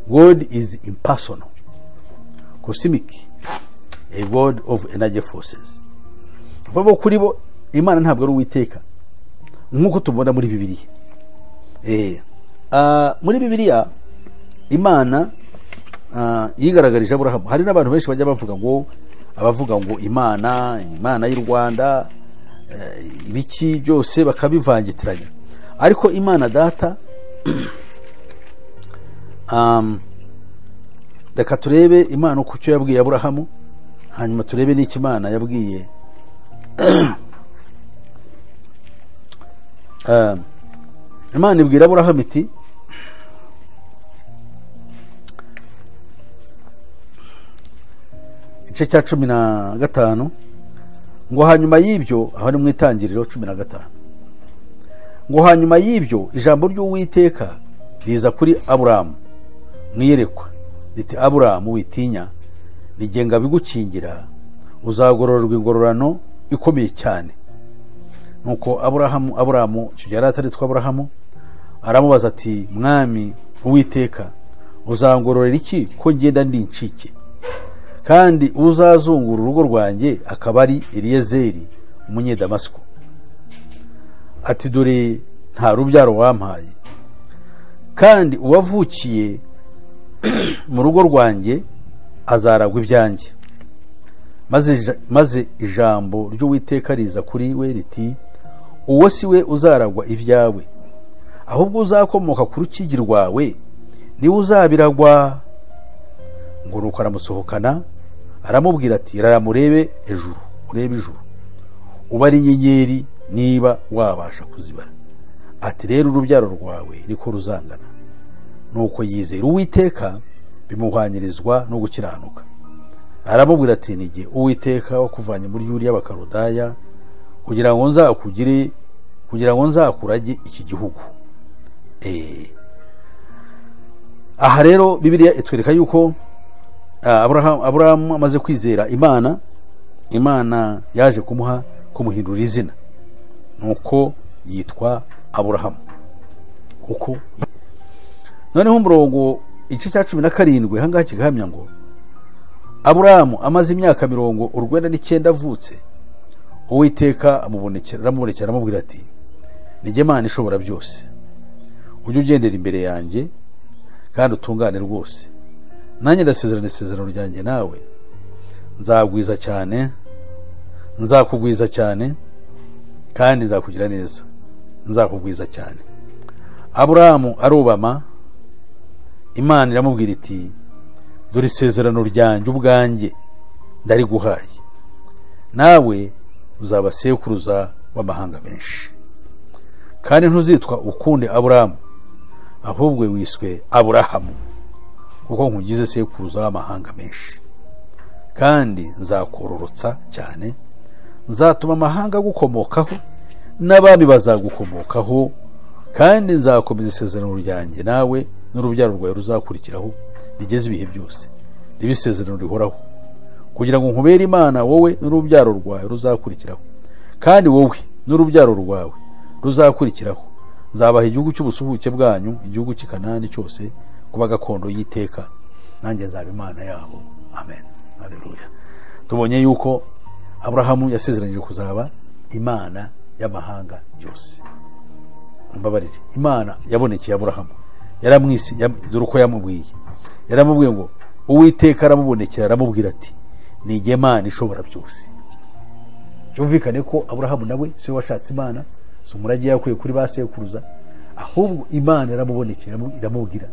god is impersonal cosmic a world of energy forces vuba bo kuri bo imana ntabwo ari uwiteka nk'uko tubona muri bibiliya Eh, ah, muri bibiliya imana ah, yigaragarije aburahamu hari n'abantu benshi bajya bavuga ngo abavuga ngo imana imana y'u rwanda eh, ibiki byose bakabivangitiranya ariko imana data um, reka turebe imana ku cyo yabwiye aburahamu hanyuma turebe n'icyo imana yabwiye Um, imana ibwira aburahamu iti igice cya cumi na gatanu ngo hanyuma y'ibyo aho ni mu itangiriro cumi na gatanu ngo hanyuma y'ibyo ijambo ry'uwiteka riza kuri aburahamu mu iyerekwa riti aburahamu witinya nigenga bigukingira uzagororerwa ingororano ikomeye cyane nuko aburahamu aburahamu icyo gihe yari ataritwa aburahamu aramubaza ati mwami uwiteka uzangororera iki ko ngenda ndi incike kandi uzazungura urugo rwanjye akaba ari eliyezeri umunyedamasiko ati dore nta rubyaro wampaye kandi uwavukiye mu rugo rwanjye azaragwa ibyanjye maze ija- maze ijambo ry'uwiteka riza kuri we riti uwo si we uzaragwa ibyawe ahubwo uzakomoka ku rukigi rwawe niwe uzabiragwa ngo nuko aramusohokana aramubwira ati raramurebe ejuru urebe ijuru ubare inyenyeri niba wabasha kuzibara ati rero urubyaro rwawe niko ruzangana nuko yizera uwiteka bimuhwanyirizwa no gukiranuka aramubwira ati nige uwiteka wakuvanye muri yuri y'abakarudaya kugira ngo nzakugire kugira ngo nzakurage iki gihugu aha rero bibiriya itwereka yuko ah, Abraham- aburahamu amaze kwizera imana imana yaje kumuha kumuhindurira izina nuko yitwa aburahamu kuko noneho umurongo igice cya cumi na karindwi ahangaha kigahamya ngo aburahamu amaze imyaka mirongo urwenda n'icyenda avutse uwiteka amubonekera aramubonekera aramubwira ati nijye mana ishobora byose ujye ugendera imbere yanjye kandi utungane rwose nanjye ndasezerana isezerano ryanjye nawe nzagwiza cyane nzakugwiza cyane kandi nzakugira neza nzakugwiza cyane aburahamu arubama imana iramubwira iti dore isezerano ryanjye ubwanjye ndariguhaye nawe uzaba sekuruza w'amahanga menshi kandi ntuzitwa ukundi aburahamu ahubwo wiswe aburahamu kuko nkugize sekuruza w'amahanga menshi kandi nzakororotsa cyane nzatuma amahanga agukomokaho n'abami bazagukomokaho kandi nzakomeza isezerano ryanjye nawe n'urubyaro rwawe ruzakurikiraho rigeze ibihe byose ribe isezerano rihoraho kugira ngo nkubere imana wowe n'urubyaro rwawe ruzakurikiraho kandi wowe n'urubyaro rwawe ruzakurikiraho nzabaha igihugu cy'ubusuhuke bwanyu igihugu cy'i kanani cyose kuba gakondo y'iteka nanjye nzaba imana yabo amen haleluya tubonye yuko aburahamu yasezeranyije kuzaba imana y'amahanga yose mbabarire imana yabonekeye aburahamu yaramwisi yam- dore uko yamubwiye yaramubwiye ngo uwiteka aramubonekera aramubwira ati nijye imana ishobora byose byumvikane ko aburahamu nawe si we washatse imana si umurage yakuye kuri ba sekuruza ahubwo imana yaramubonekera iramu- iramubwira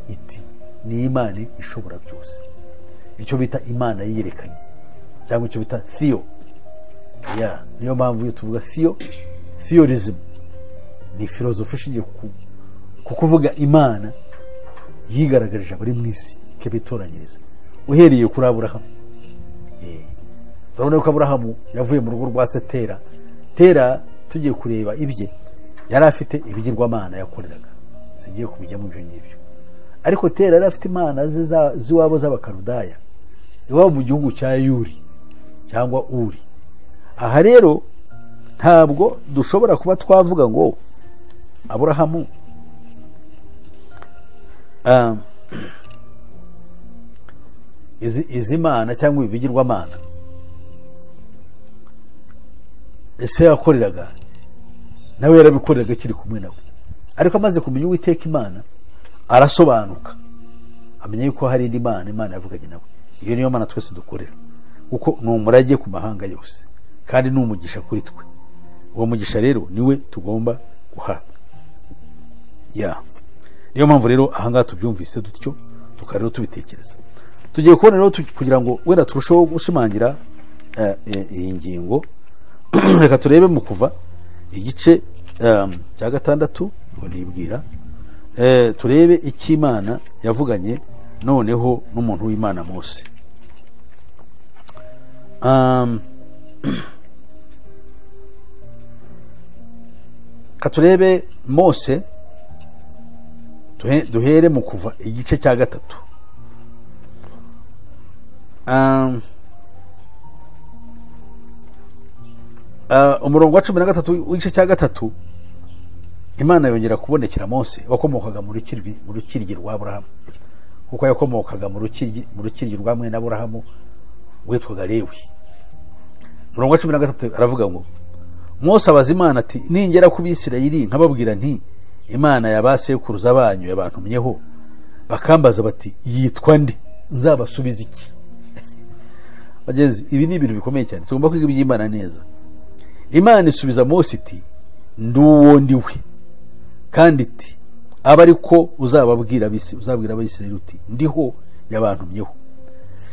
iti ni imana ishobora byose icyo bita imana yiyerekanye cyangwa icyo bita theo Yeah, niyo mpamvu iyo tuvuga theo theorism ni filozofi ishingiye ku- ku kuvuga imana yigaragarije abari mu isi ikabitoranyiriza uhereye kuri aburahamu Eh, turabona ko aburahamu yavuye mu rugo rwa se tera tera tugiye kureba ibye yari afite ibigirwamana yakoreraga zigiye kubijyamo ibyo ngibyo ariko tera yari afite imana ze za- z'iwabo z'abakarudaya iwabo mu gihugu cya yuri cyangwa uri aha rero ntabwo dushobora kuba twavuga ngo aburahamu ah, izi izi mana cyangwa ibi bigirwamana ese yakoreraga nawe yarabikoreraga akiri kumwe nawe ariko amaze kumenya uwiteka imana arasobanuka amenya yuko hari indi mana imana yavuganye nawe iyo niyo mana twese dukorera kuko ni umurage ku mahanga yose kandi ni umugisha kuri twe uwo mugisha rero niwe tugomba guhabwa ya niyo mpamvu rero ahangaha tubyumvise dutyo tukaba rero tubitekereza tugiye kubona rero tu- kugira ngo wenda turusheho gushimangira eh, eh, iyi ngingo reka turebe mu kuva igice em, cya gatandatu ngo ntibwira Eh, turebe icyo imana yavuganye noneho n'umuntu w'imana mose Em, ka turebe mose duhe- duhere mu kuva igice cya gatatu Um, uh, umurongo wa cumi na gatatu w'igice cya gatatu imana yongera kubonekera mose wakomokaga mu rukirwi mu rukiryi rwa aburahamu kuko yakomokaga mu rukiryi mu rukiryi rwa mwene aburahamu witwaga lewi umurongo wa cumi na gatatu aravuga ngo mose abaza imana ati ningera ku bisirayeli nkababwira nti imana ya ba sekuruza banyu yabantumyeho bakambaza bati yitwa ndi nzabasubiza iki bagenzi ibi ni ibintu bikomeye cyane tugomba kwiga iby'imana neza imana isubiza mose iti ndi uwo ndi we kandi iti aba ariko uzababwira abisi- uzabwira abisirayeli uti ndiho yabantumyeho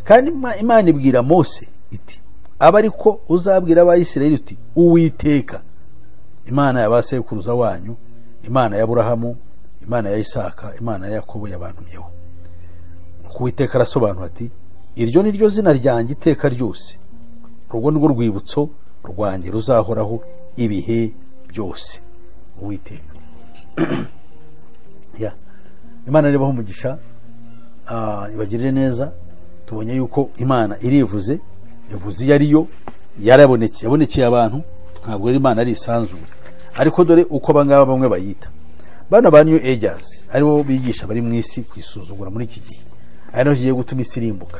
kandi Ima- imana ibwira mose iti aba ariko uzabwira abayisirayeli uti uwiteka imana ya ba sekuruza wanyu imana ya aburahamu imana ya isaka imana ya yakobo yabantumyeho uwiteka arasobanura ati iryo ni ryo zina ryanjye iteka ryose urwo ni rwo rwibutso rwanjye ruzahoraho ibihe byose uwiteka Ya. imana irabaho umugisha ah, ibagirire neza tubonye yuko imana irivuze ivuze iyo ariyo yarabonekeye yabonekeye abantu ntabwo rero imana ari isanzure ariko dore uko abangaba bamwe bayita bano ba new agers aribo bigisha bari mu isi kwisuzugura muri iki gihe ari naho kigiye gutuma isi irimbuka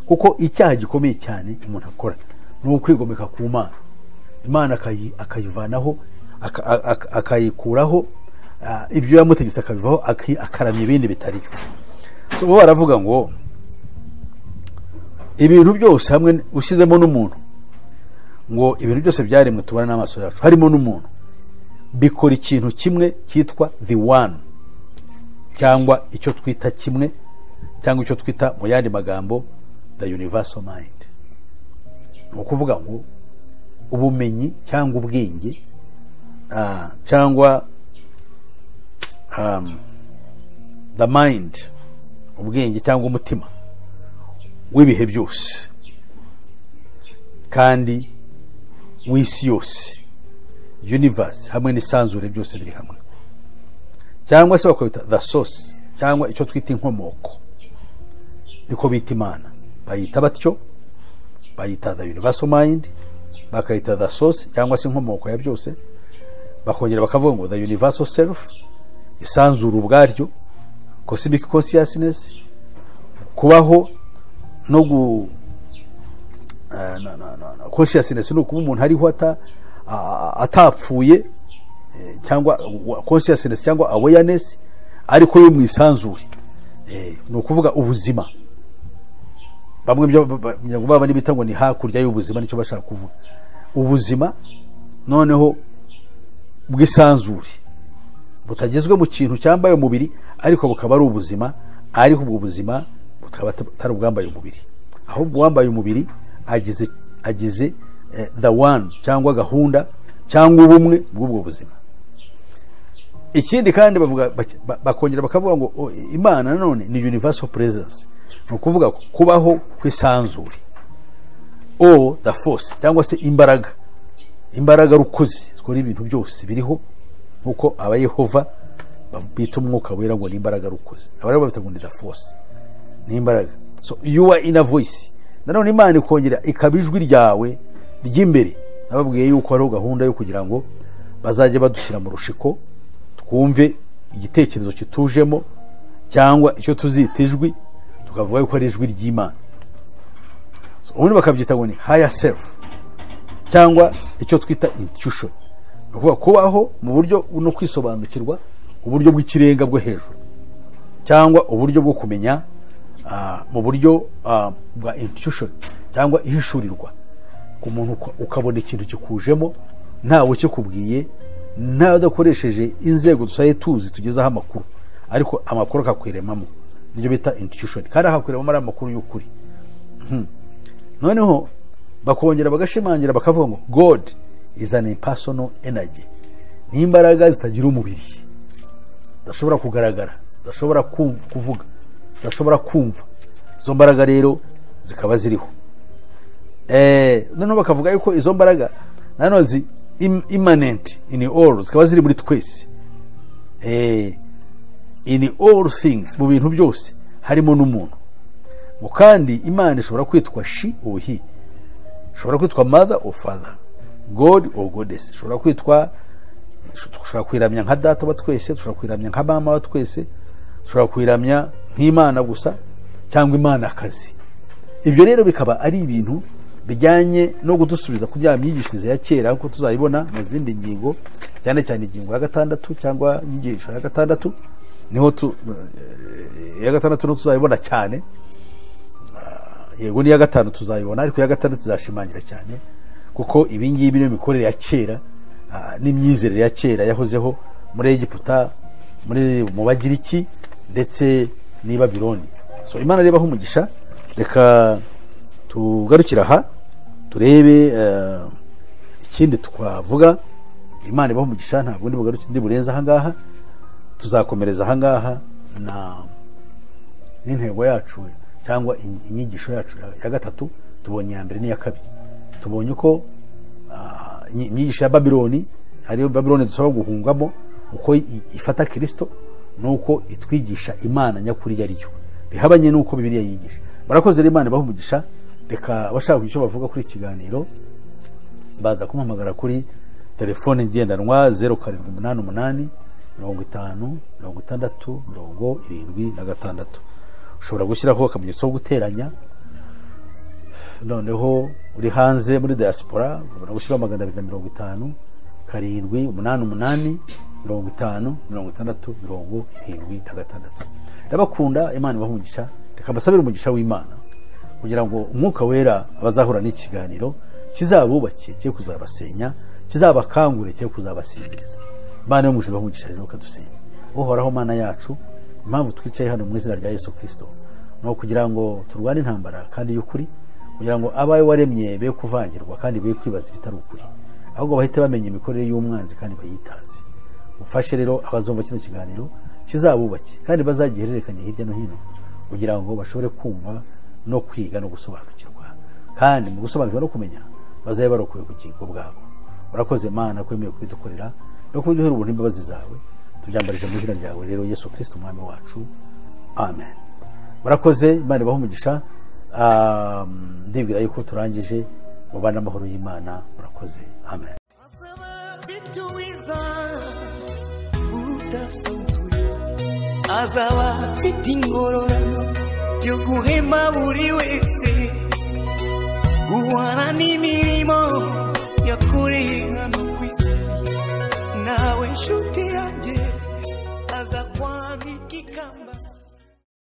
kuko icyaha gikomeye cyane umuntu akora ni ukwigomeka ku mana imana akayi- akayivanaho aka- aka- akayikuraho ah, ibyo yamutegetse akabivaho aki- akaramya ibindi bitari byo So, bo baravuga ngo ibintu byose hamwe ushyizemo n'umuntu ngo ibintu byose byaremwe tubona n'amaso yacu harimo n'umuntu bikora ikintu kimwe cyitwa the one cyangwa icyo twita kimwe cyangwa icyo twita mu yandi magambo the universal mind ni ukuvuga ngo ubumenyi cyangwa ubwenge ah, cyangwa um, the mind ubwenge cyangwa umutima w'ibihe byose kandi w'isi yose universe hamwe n'isanzure byose biri hamwe cyangwa se bakabita the source cyangwa icyo twita inkomoko niko bita imana bayita batyo bayita the universal mind bakayita the source cyangwa se inkomoko ya byose bakongera bakavuga ngo the universal self isanzura ubwaryo cosmic consciousness kubaho no gu eh, na- na- na- na- consciousness ni ukuba umuntu ariho ata- a- a- atapfuye eh, cyangwa wa- consciousness cyangwa awareness ariko yo mu isanzure Eh, ni ukuvuga ubuzima bamwe byo ba- ba- ngira ngo baba n'ibita ngo ni hakurya y'ubuzima nicyo bashaka kuvuga ubuzima noneho bw'isanzure butagezwe mu kintu cyambaye umubiri ariko bukaba ari ubuzima ariko ubwo buzima bukaba atari ubwambaye umubiri ahubwo uwambaye umubiri agize agize eh, the one cyangwa gahunda cyangwa ubumwe bw'ubwo buzima ikindi kandi bavuga bak- ba- bakongera bakavuga ngo "Oh, imana nanone ni universal presence ni ukuvuga ko kubaho kw'isanzure o the force cyangwa se imbaraga imbaraga rukozi zikora ibintu byose biriho nkuko abayehova bav- bita umwuka wera ngo ni imbaraga rukozi abareba babita ngo ni the force ni imbaraga so your inner voice nanone imana ikongera ikaba ijwi ryawe ry'imbere nababwiye yuko hariho gahunda yo kugira ngo bazajye badushyira mu rushiko twumve igitekerezo kitujemo cyangwa icyo tuzita ijwi tukavuga yuko ari ijwi ry'imana So, ubundi bakabyita ngo ni higher self cyangwa icyo twita intuition ni ukuvuga kubaho mu buryo no kwisobanukirwa uburyo bw'ikirenga bwo hejuru cyangwa uburyo bwo kumenya ah, mu buryo ah, bwa intuition cyangwa ihishurirwa ku muntu uka- ukabona ikintu kikujemo ntawe ukikubwiye ntawe udakoresheje inzego dusaye tuzi tugezaho amakuru ariko amakuru akakweremamo nibyo bita intuition kandi akakweremamo ari amakuru y'ukuri noneho bakongera bagashimangira bakavuga ngo god is an impersonal energy ni imbaraga zitagira umubiri zidashobora kugaragara zidashobora kumv- kuvuga zidashobora kumva izo mbaraga rero zikaba ziriho Eh, noneho bakavuga yuko izo mbaraga nanone zi im- immanent in all zikaba ziri muri twese Eh, in all things mu bintu byose harimo n'umuntu ngo kandi imana ishobora kwitwa shi ohi ishobora kwitwa mother or father god or goddess ishobora kwitwa dushobora kwiramya nka data wa twese dushobora kwiramya nka mama wa twese dushobora kwiramya nk'imana gusa cyangwa imanakazi ibyo rero bikaba ari ibintu bijyanye no kudusubiza ku bya myigishirize ya kera nkuko tuzayibona mu zindi ngingo cyane cyane ingingo ya gatandatu cyangwa inyigisho ya gatandatu niho tu, eh, iya gatandatu niho tuzayibona cyane yego n'iya gatanu tuzayibona ariko iya gatandatu tuzashimangira cyane kuko ibi ngibi niyo mikorere ya kera ah, n'imyizerere ya kera yahozeho muri egiputa muri mu bagiriki ndetse n'i babironi so imana reba umugisha reka tugarukire aha turebe eh, ikindi twavuga imana ibaha umugisha ntabwo ndi bugaruke ndi burenze ahangaha tuzakomereza ahangaha na n'intego yacu cyangwa in- inyigisho yacu ya- ya gatatu tubonye iya mbere n'iya kabiri tubonye ko ah, inyi- inyigisho ya babiloni ariyo babiloni dusaba guhungamo uko i- ifata kirisito ni uko itwigisha imana nyakuri yari yo bihabanye n'uko bibiliya yigisha barakoze rero imana bahumugisha reka abashaka icyo bavuga kuri iki kiganiro baza kumpamagara kuri telefone ngendanwa zeru karindwi umunani umunani mirongo itanu mirongo itandatu mirongo irindwi na gatandatu ushobora gushyiraho akamenyetso ko guteranya noneho uri hanze muri diaspora ushobora gushyiraho magana abiri na mirongo itanu karindwi umunani umunani mirongo itanu mirongo itandatu mirongo irindwi na gatandatu ndabakunda imana ibaha reka mbasabire umugisha w'imana kugira ngo umwuka wera abazahura n'ikiganiro kizabubakiye cye kuzabasenya kizabakangure cye kuzabasinziriza imana yo mu ijuru umugisha rero ukadusenya uhoraho mana yacu impamvu twicaye hano mu izina rya yesu kirisito ni ukugira ngo turwane intambara kandi y'ukuri kugira ngo abawe waremye be kuvangirwa kandi be kwibaza ibitari ukuri ahubwo bahite bamenya imikorere y'umwanzi kandi bayitazi ufashe rero abazumva kino kiganiro kizabubake kandi bazagihererekanya hirya no hino kugira ngo bashobore kumva no kwiga no gusobanukirwa kandi mu gusobanukirwa no kumenya bazabe barokoye ubugingo bwabo urakoze mana ko wemewe kubidukorera no kubiduhera ubuntu imbabazi zawe tubyambarije mu izina ryawe rero yesu kirisito umwami wacu amen murakoze imana ibaho umugisha ndibwira yuko turangije mubane amahoro y'imana murakoze amen afite uwiza udasanzwe azaba afite ingororano yo guhema buri wese guhana n'imirimo yakoreye hano ku isi nawe nshuti yanjye aza kwanika ikamba